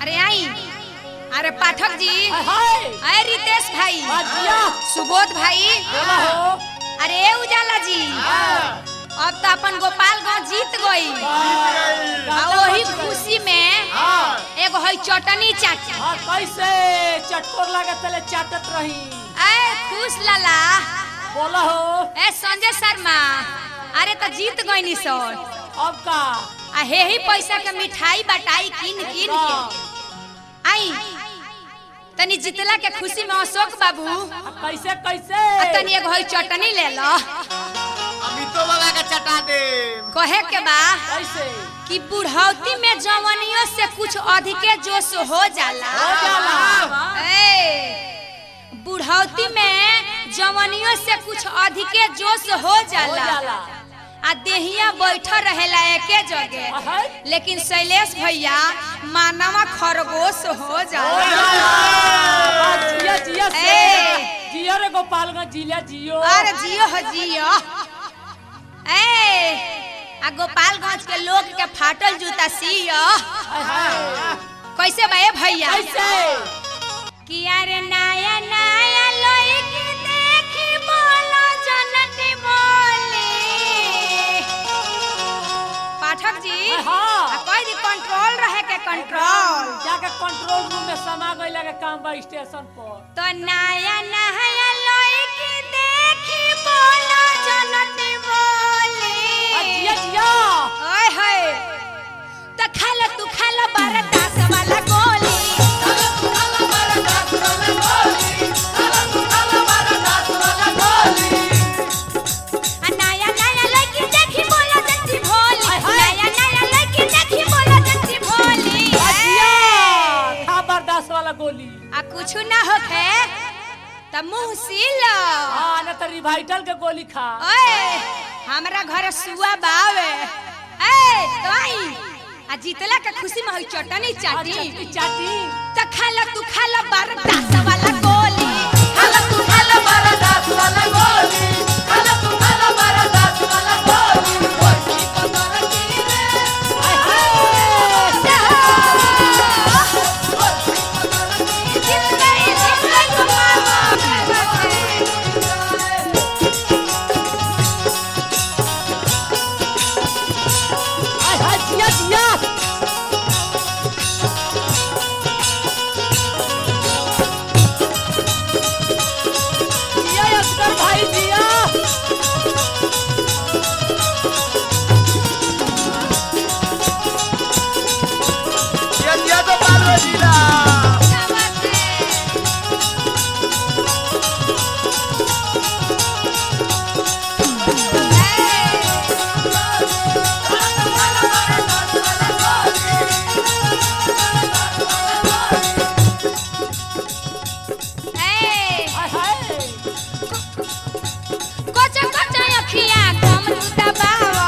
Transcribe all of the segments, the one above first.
अरे आई अरे पाठक जी हाय हाय अरे रितेश भाई बाजिया सुबोध भाई बोला हो अरे उजाला जी अब तो अपन गोपालगंज जीत गई आ वही खुशी में एगो है चटनी चाचा हाँ कैसे चटकोर लगे तले चाटत रही ए खुश लाला बोला हो ए संजय शर्मा अरे तो जीत गई सर अब का आ हे ही पैसा के मिठाई बटाई किन किन के आई तनी जितला के खुशी में अशोक बाबू आ कैसे कैसे आ तनी एगो है चटनी ले लो अमितो बाबा का चटा दे कहे के बा कैसे कि बुढ़ौती में जवनियों से कुछ अधिके जोश हो जाला हो जाला ए, बुढ़ौती में जवनियों से कुछ अधिके जोश हो हो जाला जाला आ देहिया बैठल रहेला एके जगह हाय लेकिन शैलेश भैया मानवा खरगोश हो हो जाला जाला जिया जिया से ए। जियो रे गोपालगंज जिला जियो अरे जियो हो जियो ए आ गोपालगंज के लोग के फाटल जूता सियो हाय हाय कैसे बे भैया कैसे कि अरे नया नया लइकी देखी बोलो जनती बोली पाठक जी हाँ। आ कोई दी कंट्रोल रहे के कंट्रोल जाके कंट्रोल रूम में समा गई लगे काम बा स्टेशन पर तो नया नया लइकी देखी बोलो जनती बोली आ जिया जिया ओए होए तो खा लो तू खा लो बरदास वाला गोली आ नया नया लड़की देखी बोलो जंती भोली हाय, हाय। नया नया लड़की देखी बोलो जंती भोली आ जिया ए! खा बर्दाश्त वाला गोली आ कुछ ना होखे त मुंह सीलो हाँ न तो रिवाइटल के गोली खा ओए हमरा घर सुआ बावे ए तो आई आ जीतला के खुशी में होई चटनी आ चाटी चटनी चाटी त खा लो तू खा लो बरदास वाला गोली खा लो तू खा लो बरदास वाला गोली खा लो तू खा लो बरदास वाला गोली हाय हाय जीत गई जीत गई गोपाल हाय हाय जिया जिया जिया असगर भाई जिया ये दिया तो पालो जिला ए हाय हाय कोचा कोचा अखिया कम तू दबावा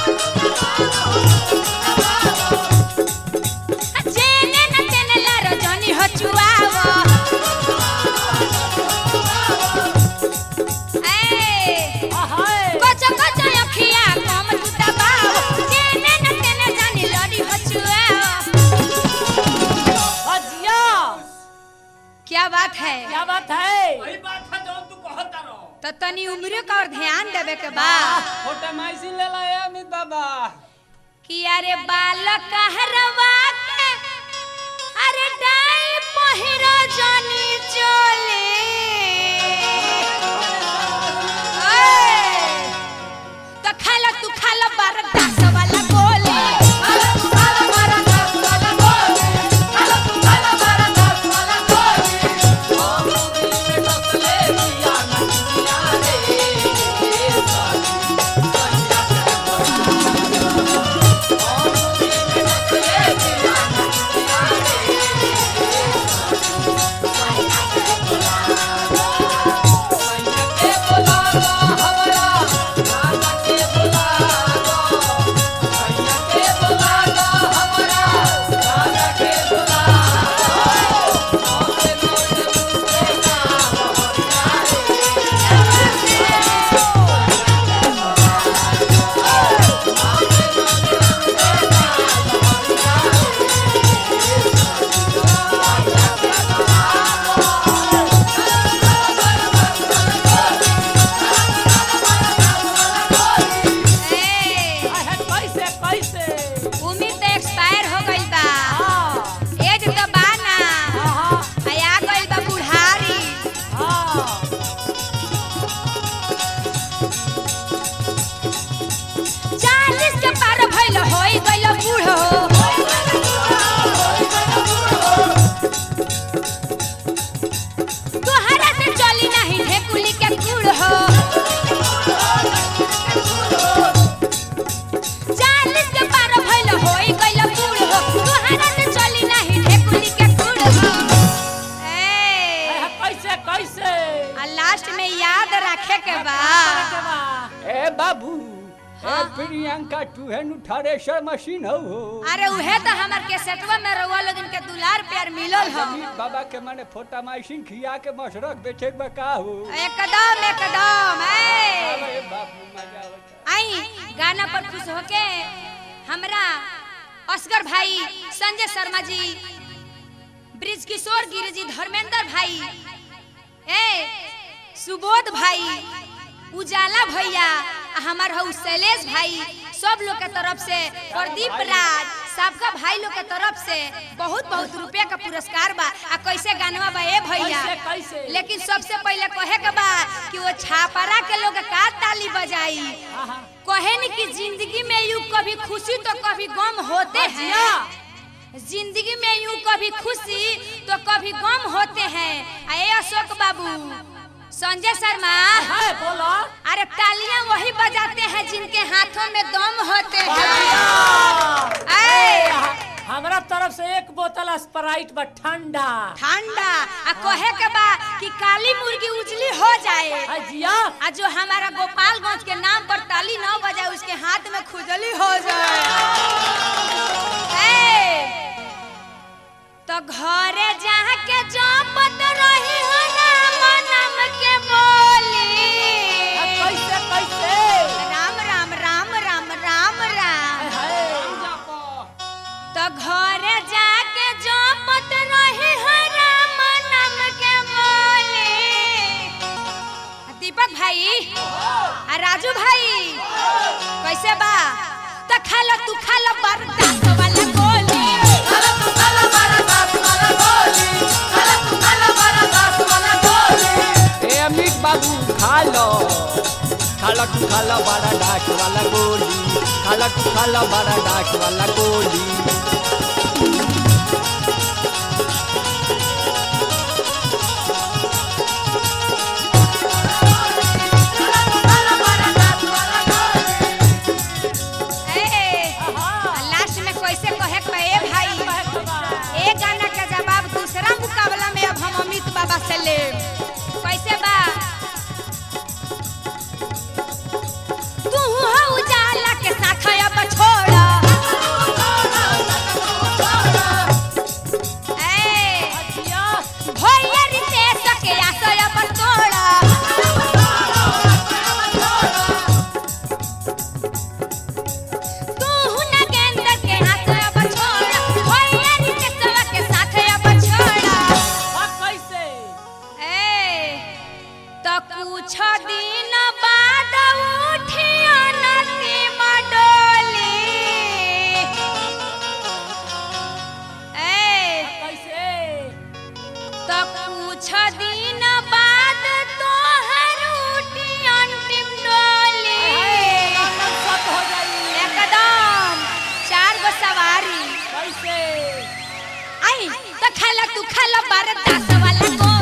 जेने न तेने लारो जनी हचुआवा ए हाय हाय कोचा कोचा अखिया कम तू दबावा जेने न तेने जानी लड़ी हचुआवा आ जिया क्या बात है क्या बात है वही बात है जो तू कहता रहो तो तनी उम्र का और ध्यान देवे के बा छोटे माइसी ले ला ए अमित बाबा कि अरे बालक हरवा के अरे डाई पहिरो जानी चोले ओए, तो खाला तू खाला बरदास वाला गोली खाला तू खाला बरदास वाला गोली खाला तू खाला बरदास वाला गोली हाय के बा के बा ए बाबू हाँ। ए प्रियंका तू है नु थ्रेशर मशीन हो हो अरे उहे तो हमर केसेटवा में रउआ लोगन के दुलार प्यार मिलल ह अमित बाबा के माने फोटा माइसिन खिया के मशरक बेचे के बका हो एकदम एकदम ए अरे बाबू मजा आवता आई गाना पर खुश होके हमरा असगर भाई संजय शर्मा जी ब्रिज किशोर गिरी जी धर्मेंद्र भाई ए सुबोध भाई उजाला भैया आ हमार हऊ शैलेश भाई सब लोग के तरफ से प्रदीप राज सबका भाई लोग के तरफ से बहुत बहुत रुपया का पुरस्कार बा आ कैसे गानवा बा ए भैया कैसे कैसे लेकिन सबसे पहले कहे के बा कि वो छापरा के लोग का ताली बजाई हाँ हाँ कहे न कि जिंदगी में यूं कभी खुशी तो कभी गम होते हैं जिंदगी में यूं कभी खुशी तो कभी गम होते हैं अरे अशोक बाबू संजय शर्मा है बोलो अरे तालियां वही बजाते हैं जिनके हाथों में दम होते हैं ऐ, हमरा तरफ से एक बोतल स्प्राइट बा ठंडा ठंडा आ कहे के बा कि काली मुर्गी उजली हो जाए अजिया आ जो हमारा गोपालगंज के नाम पर ताली न बजाए उसके हाथ में खुजली हो जाए ए, तो घरे जाके जपत रही हो राम नाम के बोली कैसे कैसे राम राम राम राम राम राम तो घरे जाके जपत रही हो राम नाम के बोली दीपक भाई आ राजू भाई कैसे बा तो खा लो तू खा लो बरदास वाला गोली ए अमित बाबू खा लो खा लो तू खा लो बड़ा डाक वाला गोली खा लो तू खा लो बड़ा डाक वाला गोली ए लास्ट में कैसे कहे के बा, ए भाई ए गाना का जवाब दूसरा मुकाबला में अब हम अमित बाबा से ले कैसे बा तू हो उजाला के साथ अब छोड़ ए भैया रितेश के आशय अब तोड़ तू न गेंद के हाथ अब छोड़ भैया रितेशवा के साथ अब छोड़ कैसे ए तो कुछ दिन बाद उठिया नदी मडोली ए कैसे तो कुछ दिन बाद तोहर उठी अंतिम डोली सब हो जाई एकदम चार गो सवारी कैसे आई तो खाला तू खाला बरदास वाला को